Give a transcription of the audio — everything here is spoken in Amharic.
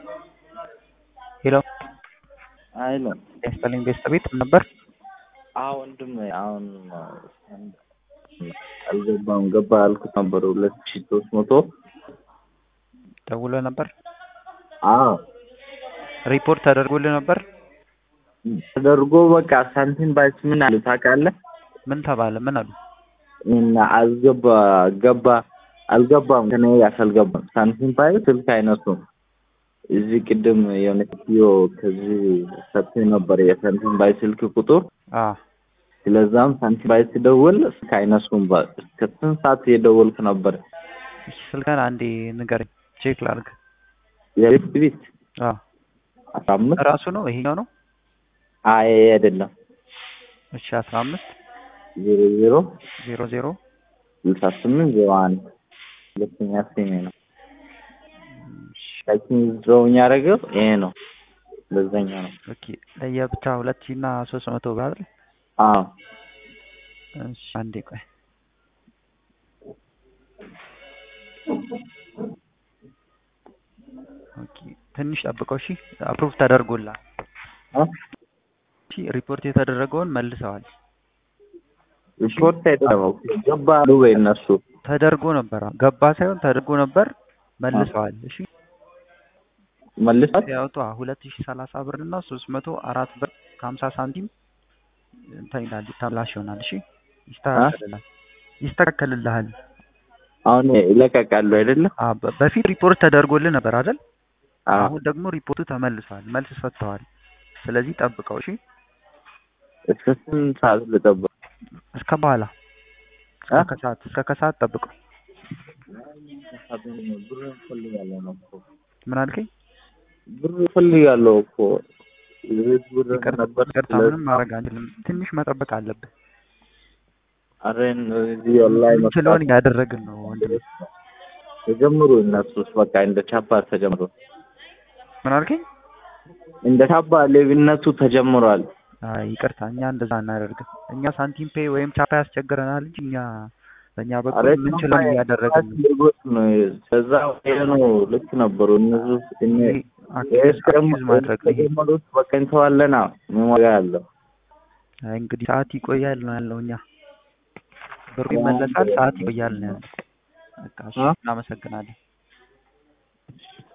ሄሎ አይለ ያስጠልኝ ቤተሰቤት ነበር። አዎ ወንድም አሁን አልገባም ገባ ያልኩት ነበር ሁለት ሺ ሶስት መቶ ደውሎ ነበር። አዎ ሪፖርት ተደርጎልህ ነበር። ተደርጎ በቃ ሳንቲም ባይስ ምን አሉ ታውቃለህ? ምን ተባለ? ምን አሉ? እና አልገባ ገባ አልገባም ከኔ ጋር አልገባም። ሳንቲም ባይ ስልክ አይነሱም። እዚህ ቅድም የሆነ ሴትዮ ከዚህ ሰጥቶኝ ነበር የሳንቲም ባይ ስልክ ቁጥር። አ ስለዛም ሳንቲም ባይ ስደውል ስልክ አይነሱም። በ- እስከ ስንት ሰዓት እየደወልኩ ነበር። ስልከን አንዴ ንገረኝ፣ ቼክ ላድርግ። የሪፍት ቤት አ አስራ አምስት ራሱ ነው ይሄኛው ነው። አይ አይደለም እሺ አስራ አምስት ዜሮ ዜሮ ዜሮ ዜሮ ስልሳ ስምንት ዜሮ አንድ ሁለተኛ ስሜ ነው። ላኪን ድሮውኝ ያደረገው ይሄ ነው። በዛኛ ነው። ኦኬ ለየብቻ ሁለት ሺህ እና ሶስት መቶ ብር አይደል? አዎ እሺ አንዴ ቆይ ኦኬ ትንሽ ጠብቀው። እሺ አፕሩቭ ተደርጎላል። እ? እሺ ሪፖርት የተደረገውን መልሰዋል። ሪፖርት አይደለም ገባ አሉ ወይ እነሱ ተደርጎ ነበር አዎ። ገባ ሳይሆን ተደርጎ ነበር መልሰዋል። እሺ መልሳት ሲያወጡ ሁለት ሺህ ሰላሳ ብር እና ሶስት መቶ አራት ብር ከሀምሳ ሳንቲም እንትን ይላል ተብላሽ ይሆናል። እሺ ይስተካከልልሃል ይስተካከልልሃል። አሁን ይለቀቃሉ አይደለም? አ በ- በፊት ሪፖርት ተደርጎልህ ነበር አይደል? አዎ አሁን ደግሞ ሪፖርቱ ተመልሷል፣ መልስ ሰጥተዋል። ስለዚህ ጠብቀው እሺ፣ እስከ ስንት ሰዓት ልጠብቅ? እስከ በኋላ እስከ አ? ከሰዓት እስከ ከሰዓት ጠብቀው። ብር እፈልጋለሁ ነው እኮ ምን አልከኝ? ብር እፈልጋለሁ እኮ የቤት ብር ይቅርታ ነበር። ይቅርታ፣ ምንም ማድረግ አንችልም። ትንሽ መጠበቅ አለብህ። አረ እዚህ ኦንላይን የምንችለውን እያደረግን ነው ወንድም። ተጀምሩ እነሱስ በቃ እንደ ቻፓ ተጀምሩ። ምን አልከኝ? እንደ ቻፓ ሌብነቱ ተጀምሯል። አይ ይቅርታ፣ እኛ እንደዛ አናደርግም። እኛ ሳንቲም ፔይ ወይም ቻፓ ያስቸግረናል እንጂ እኛ በእኛ በኩል አረ የምንችለውን እያደረግን ነው። አድርጎት ነው ከዛ ነው ልክ ነበሩ እነሱ እነ ይሄ አኪዝ አኪዝ ማድረግ ነው ይሄ። ተጀመሩት በቃ እንተዋለና ምን ዋጋ አለው? አይ እንግዲህ ሰዓት ይቆያል ነው ያለው። እኛ ብሩ ይመለሳል፣ ሰዓት ይቆያል ነው ያለው። በቃ እሺ፣ አ? እናመሰግናለን።